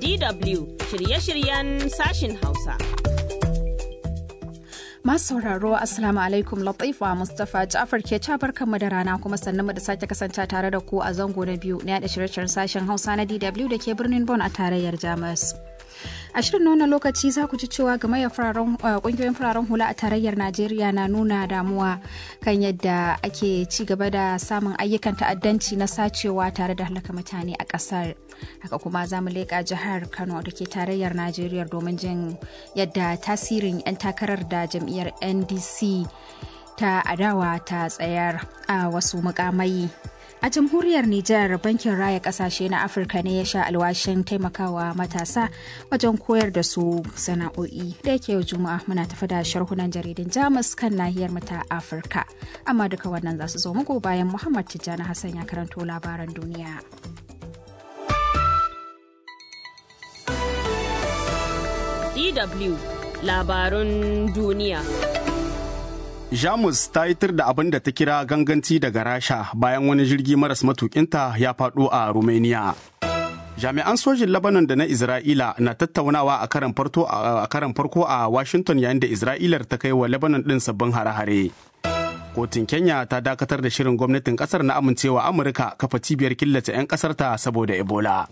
DW shirye-shiryen sashin Hausa. Masu sauraro Assalamu alaikum Latifa Mustapha Ja'far ke barkanmu da rana kuma sannan mu da sake kasance tare da ku a zango na biyu na yada shirye-shiryen sashen Hausa na DW da ke birnin Bon a tarayyar Jamus. a shirin nuna lokaci za ku ji cewa game da kungiyoyin fararen hula a tarayyar najeriya na nuna damuwa kan yadda ake ci gaba da samun ayyukan ta'addanci na sacewa tare da halaka mutane a kasar haka kuma za mu leƙa jihar kano da ke tarayyar najeriya domin jin yadda tasirin 'yan takarar da jam'iyyar ndc ta adawa ta tsayar a wasu mukamai A jamhuriyar Nijar bankin raya kasashe na Afirka ne ya sha alwashin taimakawa matasa wajen koyar da su sana'o'i da yake yau juma'a muna tafi da sharhunan jaridun Jamus kan nahiyar mu ta Afirka. Amma duka wannan za su zo muku bayan Muhammad Tijjani Hassan ya karanto labaran duniya. DW labarun duniya. Jamus ta yitar da abin da ta kira ganganci daga Rasha bayan wani jirgi maras matukinta ya faɗo a Romania. Jami'an sojin Lebanon da na Isra'ila na tattaunawa a karan farko a Washington yayin da Isra'ilar ta kai wa Lebanon ɗin sabbin hare-hare. Kotun Kenya ta dakatar da shirin gwamnatin ƙasar na amincewa Amurka kafa cibiyar killace 'yan ƙasarta saboda Ebola.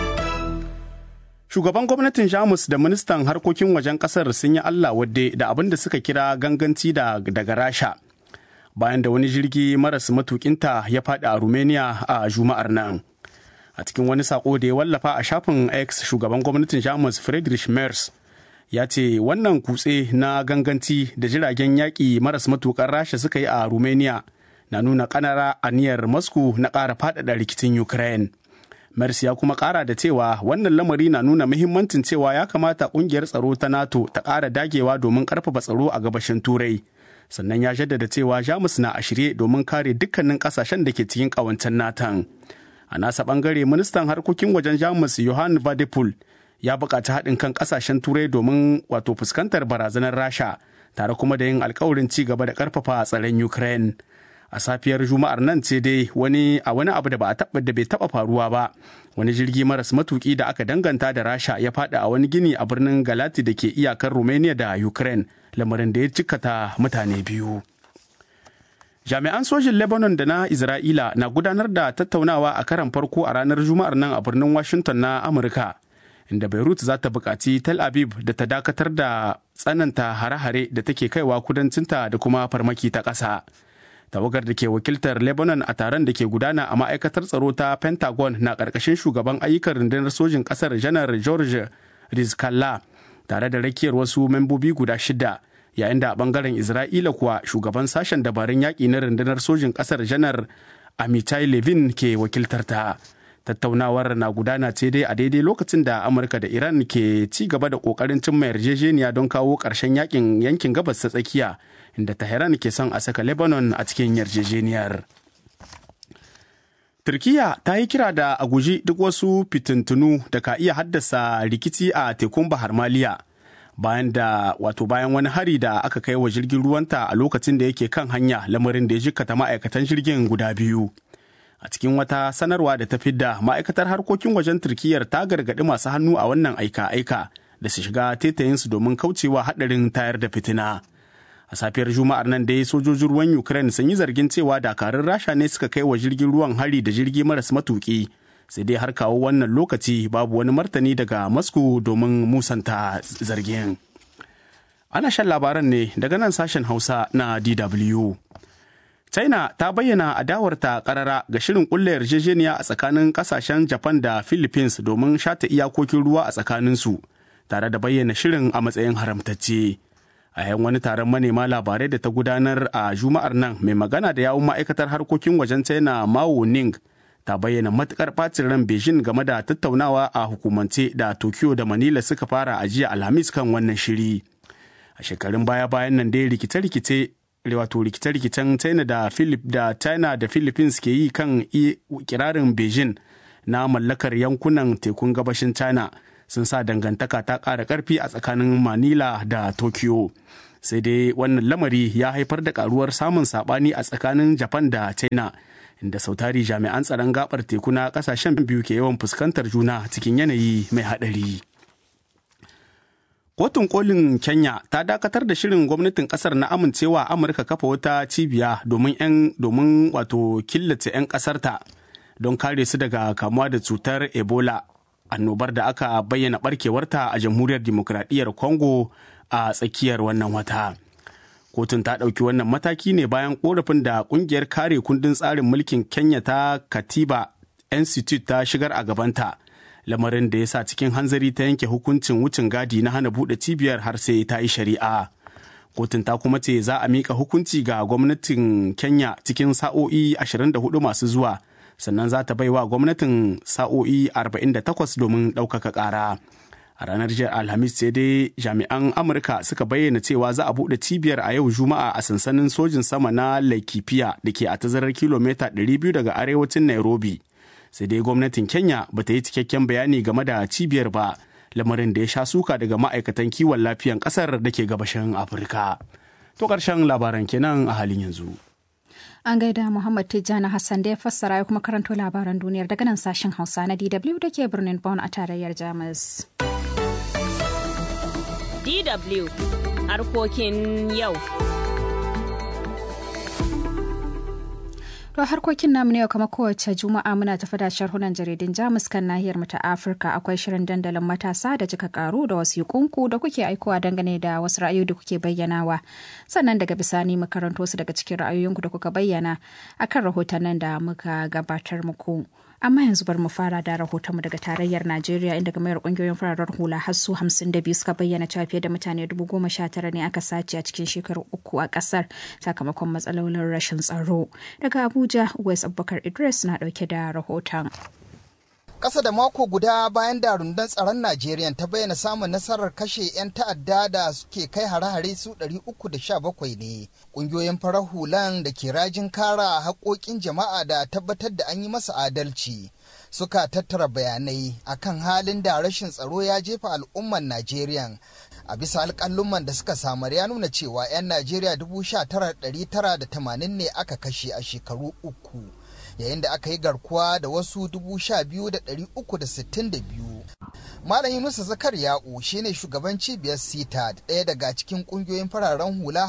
Shugaban gwamnatin Jamus da ministan harkokin wajen kasar sun yi Allah wadde da abin da suka kira ganganci da daga Rasha. Bayan da wani jirgi maras matukinta ya faɗi a Romania a Juma'ar nan. A cikin wani sako da ya wallafa a shafin X shugaban gwamnatin Jamus Friedrich Merz ya ce wannan kutse na ganganci da jiragen yaƙi maras matukan Rasha suka yi a Romania na nuna ƙanara aniyar Moscow na ƙara faɗaɗa rikicin Ukraine. Mercy ya kuma kara da cewa wannan lamari na nuna muhimmancin cewa ya kamata kungiyar tsaro ta NATO ta ƙara dagewa domin ƙarfafa tsaro a gabashin Turai. Sannan ya jaddada cewa Jamus na a shirye domin kare dukkanin ƙasashen da ke cikin ƙawancen natan. A nasa ɓangare ministan harkokin wajen Jamus Johan Vadepul ya buƙaci haɗin kan ƙasashen Turai domin wato fuskantar barazanar Rasha tare kuma da yin alkawarin ci gaba da ƙarfafa tsaron Ukraine. a safiyar juma'ar nan ce dai wani a wani abu da ba a taba da bai taba faruwa ba wani jirgi maras matuki da aka danganta da rasha ya fada a wani gini a birnin galati da ke iyakar romania da ukraine lamarin da ya cikata mutane biyu jami'an sojin lebanon da na isra'ila na gudanar da tattaunawa a karan farko a ranar juma'ar nan a birnin washington na amurka inda beirut za ta buƙaci tel aviv da ta dakatar da tsananta hare-hare da take kaiwa kudancinta da kuma farmaki ta ƙasa. tawagar da ke wakiltar lebanon a taron da ke gudana a ma'aikatar tsaro ta pentagon na ƙarƙashin shugaban ayyukan rundunar sojin ƙasar janar george rizkallah tare da rakiyar wasu membobi guda shida yayin da a bangaren isra'ila kuwa shugaban sashen dabarun yaƙi na rundunar sojin ƙasar janar amitai levin ke wakiltar ta tattaunawar na gudana ce dai a daidai lokacin da amurka da iran ke ci gaba da ƙoƙarin cimma yarjejeniya don kawo ƙarshen yakin yankin gabas ta tsakiya inda Tehran ke son a saka Lebanon a cikin yarjejeniyar. Turkiya ta yi kira da a guji duk wasu fitintunu da ka iya haddasa rikici a tekun Bahar Maliya bayan da wato bayan wani hari da aka kai wa jirgin ruwanta a lokacin da yake kan hanya lamarin da ya jikkata ma'aikatan jirgin guda biyu. A cikin wata sanarwa da ta fidda ma'aikatar harkokin wajen Turkiyyar ta gargaɗi masu hannu a wannan aika-aika da su shiga tetayinsu domin kaucewa haɗarin tayar da fitina. a safiyar juma'ar nan dai sojojin ruwan ukraine sun yi zargin cewa dakarun rasha ne suka kai wa jirgin ruwan hari da jirgi maras matuki sai dai har kawo wannan lokaci babu wani martani daga moscow domin musanta zargin ana shan labaran ne daga nan sashen hausa na dw china ta bayyana adawarta karara ga shirin kulle yarjejeniya a tsakanin kasashen japan da philippines domin shata iyakokin ruwa a tsakaninsu tare da bayyana shirin a matsayin haramtacce. a yan wani taron manema labarai da ta gudanar a juma'ar nan mai magana da yawun ma'aikatar harkokin wajen china mao ning ta bayyana matukar bacin ran beijing game da tattaunawa a hukumance da tokyo da manila suka fara a jiya alhamis kan wannan shiri a shekarun baya bayan nan dai rikice-rikice wato rikice-rikicen china da philip da china da philippines ke yi kan kirarin beijing na mallakar yankunan tekun gabashin china sun sa dangantaka ta ƙara ƙarfi a tsakanin manila da tokyo sai dai wannan lamari ya haifar da karuwar samun saɓani a tsakanin japan da china inda sautari jami'an tsaron gabar teku na kasashen biyu ke yawan fuskantar juna cikin yanayi mai haɗari. Kotun kolin Kenya ta dakatar da shirin gwamnatin kasar na amincewa Amurka kafa wata cibiya domin 'yan domin wato killace 'yan kasarta don kare su daga kamuwa da cutar Ebola annobar da aka bayyana barkewarta a jamhuriyar demokradiyyar Congo a tsakiyar wannan wata. Kotun ta ɗauki wannan mataki ne bayan korafin da ƙungiyar kare kundin tsarin mulkin Kenya ta Katiba Institute ta shigar a gabanta. lamarin da ya sa cikin hanzari ta yanke hukuncin wucin gadi na hana buɗe cibiyar har sai ta yi shari'a. Kotun ta kuma ce za a miƙa hukunci ga gwamnatin Kenya cikin sa'o'i 24 masu zuwa, sannan za ta baiwa gwamnatin sa'o'i 48 domin ɗaukaka ƙara. A ranar jiya Alhamis sai dai jami'an Amurka suka bayyana cewa za a buɗe cibiyar a yau Juma'a a sansanin sojin sama na Laikipia da ke a tazarar kilomita 200 daga arewacin Nairobi. sai dai gwamnatin kenya ba ta yi cikakken bayani game da cibiyar ba lamarin da ya sha suka daga ma'aikatan kiwon lafiyan kasar da ke gabashin afirka to ƙarshen labaran kenan a halin yanzu an gaida muhammad tijjani hassan da ya fassara ya kuma karanto labaran duniyar daga nan sashen hausa na dw da ke birnin bonn a tarayyar jamus dw harkokin yau To harkokin namu ne kamar kowace juma'a muna tafi da sharhunan jaridun Jamus kan nahiyar mu ta Afirka akwai shirin dandalin matasa da jika karu da wasu kunku da kuke aikowa dangane da wasu ra'ayoyi da kuke bayyanawa. Sannan daga bisani mu karanto su daga cikin ra'ayoyinku da kuka bayyana akan rahotannin da muka gabatar muku. amma yanzu bar mu fara da rahotonmu daga tarayyar najeriya inda gamayar kungiyoyin fararen hula har su hamsin da biyu suka bayyana cewa fiye da mutane dubu goma sha tara ne aka sace a cikin shekaru uku a kasar sakamakon matsalolin rashin tsaro daga abuja west abubakar idris na dauke da rahoton Ƙasa da mako guda bayan da rundunar tsaron Najeriya ta bayyana samun nasarar kashe 'yan ta'adda da suke kai hare-hare su 317 ne. Ƙungiyoyin farar hulan da ke rajin kara haƙoƙin jama'a da tabbatar da an yi masa adalci. Suka tattara bayanai akan halin da rashin tsaro ya jefa al'ummar Najeriya. A bisa alƙalluman da suka samar ya nuna cewa 'yan Najeriya 19,980 ne aka kashe a shekaru uku. yayin da aka yi garkuwa da wasu 12,362. Malam Yunusa Zakariya'u shine shugaban cibiyar sita ɗaya daga cikin ƙungiyoyin fararen hula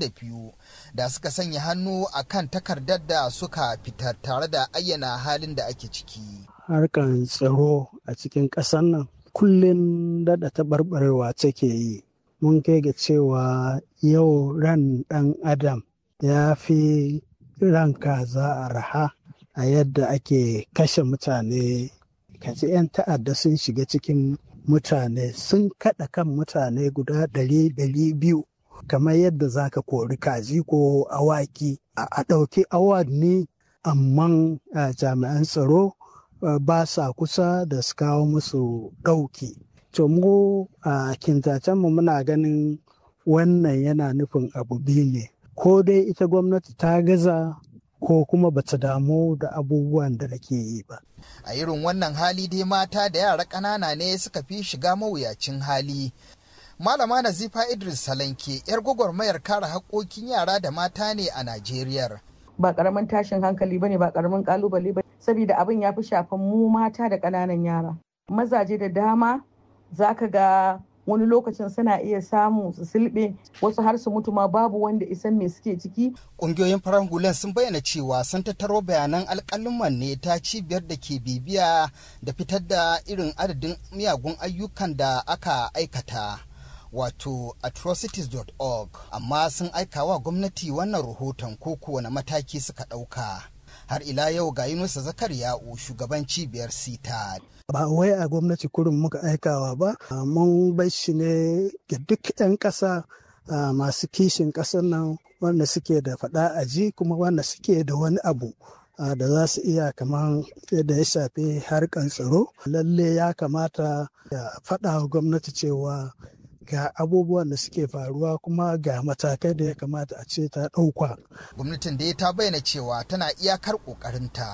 52 da suka sanya hannu a kan takardar da suka fitar tare da ayyana halin da ake ciki. Harkan tsaro a cikin ƙasar nan kullum daɗa taɓarɓarewa take yi. Mun kai ga cewa yau ran ɗan adam ya fi ran kaza a raha. a yadda ake kashe mutane kaji 'yan ta'adda sun shiga cikin mutane sun kaɗa kan mutane guda ɗari ɗari biyu kamar yadda za ka kori kaji ko awaki a ɗauki awanni amma jami'an tsaro ba sa kusa da su kawo musu ɗauki to mu a kintacenmu muna ganin wannan yana nufin abu biyu ne ko dai ita gwamnati ta gaza ko kuma bata damu da abubuwan da nake yi ba. A irin wannan hali dai mata da yara ƙanana ne suka fi shiga mawuyacin hali. Malama Nazifa Idris Salanke, 'yar gwagwarmayar kare haƙoƙin yara da mata ne a Najeriya. Ba ƙaramin tashin hankali bane ba ƙaramin ƙalubale ba saboda abin ya fi shafan mu mata da ƙananan yara. Mazaje da dama za ka ga wani lokacin suna iya samu su silbe wasu har su mutu ma babu wanda isan me suke ciki. Ƙungiyoyin farar hulan sun bayyana cewa sun tattaro bayanan alƙaluman ne ta cibiyar da ke bibiya da fitar da irin adadin miyagun ayyukan da aka aikata. Wato atrocities.org amma sun aika wa gwamnati wannan rahoton ko kowane mataki suka ɗauka. har ila yau ga Yunusa Zakariya'u shugaban cibiyar sita. Ba wai a gwamnati kurin muka aikawa ba, mun bai shi ne ga duk 'yan ƙasa masu kishin ƙasar nan wanda suke da faɗa a ji kuma wanda suke da wani abu da za su iya kamar yadda ya shafi harkan tsaro. Lalle ya kamata ya faɗa wa gwamnati cewa ga abubuwan da suke faruwa kuma ga matakai da ya kamata a ce ta ɗauka. Gwamnatin da ta bayyana cewa tana iyakar ƙoƙarinta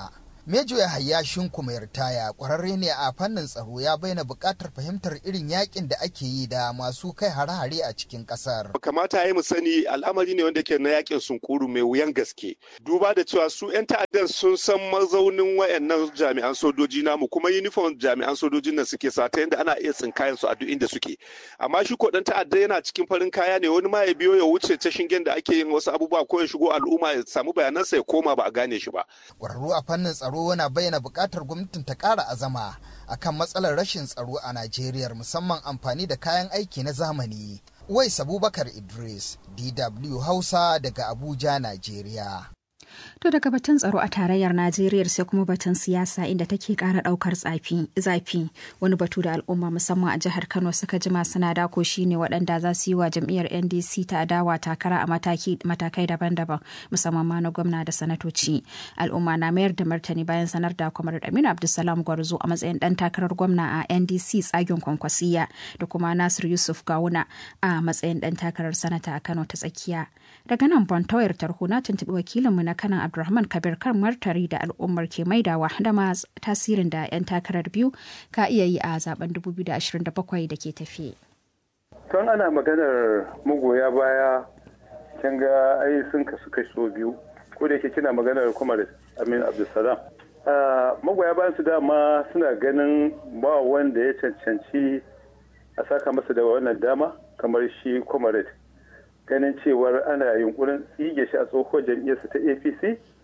Mejo ya hayya shinku mai ritaya kwararre ne a fannin tsaro ya bayyana buƙatar fahimtar irin yakin da ake yi da masu kai hare-hare a cikin ƙasar. Kamata ya yi mu sani al'amari ne wanda ke na yakin sunkuru mai wuyan gaske. Duba da cewa su 'yan ta'addan sun san mazaunin wayannan jami'an sojoji namu kuma uniform jami'an sojojin nan suke sa ta yadda ana iya tsinkayen su a duk inda suke. Amma shi ko dan ta'adda yana cikin farin kaya ne wani ma ya biyo ya wuce ta shingen da ake yin wasu abubuwa ko ya shigo al'umma ya samu bayanansa ya koma ba a gane shi ba. Kwararru a fannin tsaro tsaro na bayyana buƙatar gwamnatin ta ƙara azama akan matsalar rashin tsaro a Najeriya musamman amfani da kayan aiki na zamani. Uwais Abubakar Idris, DW Hausa daga Abuja, Najeriya. To daga batun tsaro a tarayyar Najeriya sai kuma batun siyasa inda take kara daukar zafi wani batu da al'umma musamman a jihar Kano suka jima suna dako shine waɗanda za su yi wa jam'iyyar NDC ta adawa takara a matakai daban-daban musamman ma na gwamna da sanatoci. Al'umma na mayar da martani bayan sanar da kwamar Aminu Abdulsalam Gwarzo a matsayin dan takarar gwamna a NDC tsagen kwankwasiya da kuma Nasir Yusuf Gawuna a matsayin dan takarar sanata a Kano ta tsakiya. Daga nan Bon Tawayar Tarho na tuntuɓi wakilinmu na kanan Abdulrahman Kabir kan martari da al'ummar ke maidawa da ma tasirin da 'yan takarar biyu ka iya yi a zaben 2027 da ke tafi. Tun ana maganar magoya baya kin ga ai sun kasu kaso biyu ko da yake kina maganar kuma da Amin Abdulsalam. Magoya bayan su dama suna ganin ba wanda ya cancanci a saka masa da wannan dama kamar shi comrade ganin cewar ana yunkurin tsige shi a tsohon jam'iyyarsa ta apc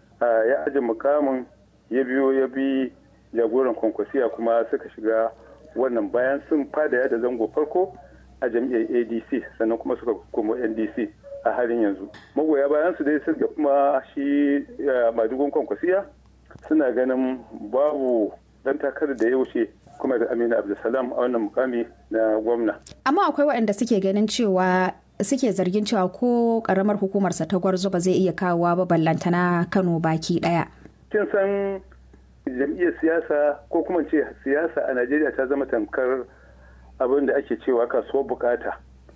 ya aji mukamin ya biyo ya bi jagoran kwankwasiya kuma suka shiga wannan bayan sun fada da zango farko a jam'iyyar adc sannan kuma suka kuma ndc a halin yanzu magoya bayan su dai sun da kuma shi madugun kwankwasiya suna ganin babu dan takarar da ya wuce kuma da amina abdulsalam a wannan mukami na gwamna amma akwai waɗanda suke ganin cewa suke zargin cewa ko karamar hukumarsa ta gwarzo ba zai iya kawowa ba ballantana kano baki daya kin san jam'iyyar siyasa ko kuma ce siyasa a najeriya ta zama tamkar abin da ake cewa kasuwar bukata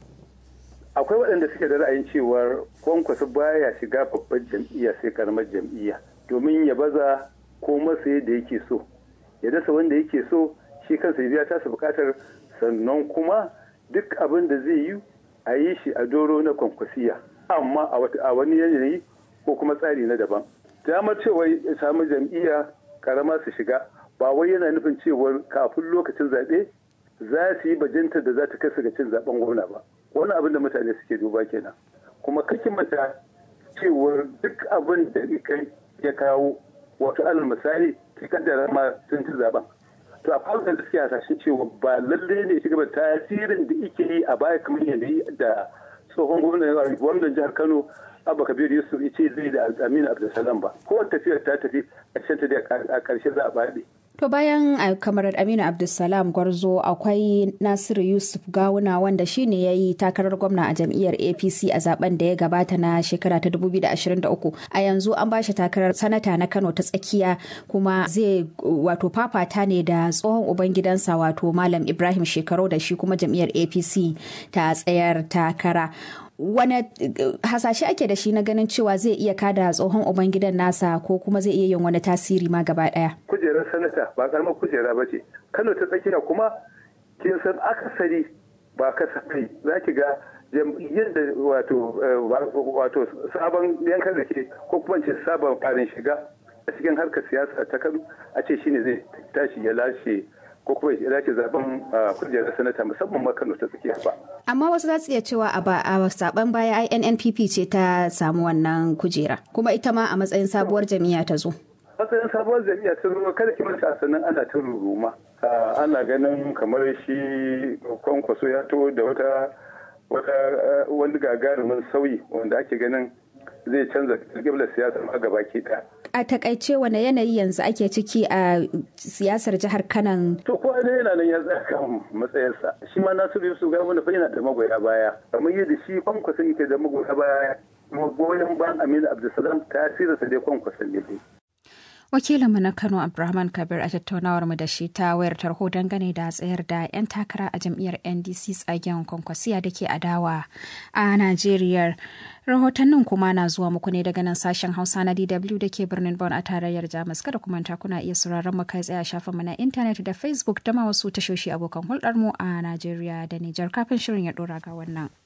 akwai waɗanda suke da ra'ayin cewar kwankwasa baya shiga babbar jam'iyya sai karamar jam'iyya domin ya baza ko masa yadda yake so ya dasa wanda yake so shi kansa ya biya tasa bukatar sannan kuma duk abin da zai yi a yi shi a doro na kwankwasiya amma a wani yanayi ko kuma tsari na daban damar cewa ya samu jam'iyya karama su shiga ba wai yana nufin cewar kafin lokacin zaɓe za su yi bajinta da za ta kasa ga cin zaben gwamna ba wani abin da mutane suke duba kenan kuma kakin mata cewar duk abin da ya kawo wato alal misali ki kaddara ma sun ci zaben to a fara da suke hasashen cewa ba lallai ne shi gaba tasirin da ike yi a baya kamar yadda yi da tsohon gwamnan jihar kano abba kabir yusuf ya ce zai da aminu abdulsalam ba kowace tafiyar ta tafi ƙarshen ta a ƙarshe za a baɗe To bayan kamar Aminu Abdulsalam Gwarzo akwai Nasiru Yusuf Gawuna wanda shine ya yi takarar gwamna a jam'iyyar APC a zaben da ya gabata na shekara ta 2023. A yanzu an bashi takarar sanata na Kano ta tsakiya kuma zai wato fafata ne da tsohon ubangidansa wato Malam Ibrahim Shekaru da shi kuma jam'iyyar APC ta tsayar takara. wane hasashe ake da shi na ganin cewa zai iya kada tsohon ubangidan nasa ko kuma zai iya yin wani tasiri ma gaba daya kujerar sanata ba karamar kujera ba ce kano ta tsakiya kuma kin san akasari ba kasafai za ki ga jam'iyyar da wato wato sabon yankan da ke ko kuma ce sabon farin shiga a cikin harkar siyasa ta kano a ce shine zai tashi ya lashe ko kuma ya dace zaben kujerar sanata musamman ma Kano ta tsakiya ba. Amma wasu za su iya cewa a saban baya INNPP ce ta samu wannan kujera kuma ita ma a matsayin sabuwar jami'a ta zo. Matsayin sabuwar jami'a ta zo kada ki manta sannan ana ta ruruma. Ana ganin kamar shi kwankwaso ya to da wata wata wani gagarumin sauyi wanda ake ganin zai canza kiblar siyasa ma gaba ke ɗaya. a takaice wane yanayi yanzu ake ciki a siyasar jihar kanan to ko ne yana nan ya tsaya kan matsayarsa shi ma nasiru yusuf ga wani yana da magoya baya kamar yadda shi kwankwasa yake da magoya baya goyon ban aminu abdulsalam tasirinsa dai kwankwasa ne wakilinmu na kano abdulrahman kabir a tattaunawar mu da shi ta wayar tarho dangane da tsayar da 'yan takara a jam'iyyar ndc tsagen kwankwasiya da ke adawa a najeriya rahotannin kuma na zuwa muku ne daga nan sashen hausa na dw da ke birnin bon a tarayyar jamus kada kuma kuna iya sauraron mu kai tsaye a shafinmu na intanet da facebook da ma wasu tashoshi abokan hulɗar mu a najeriya da nijar kafin shirin ya ɗora ga wannan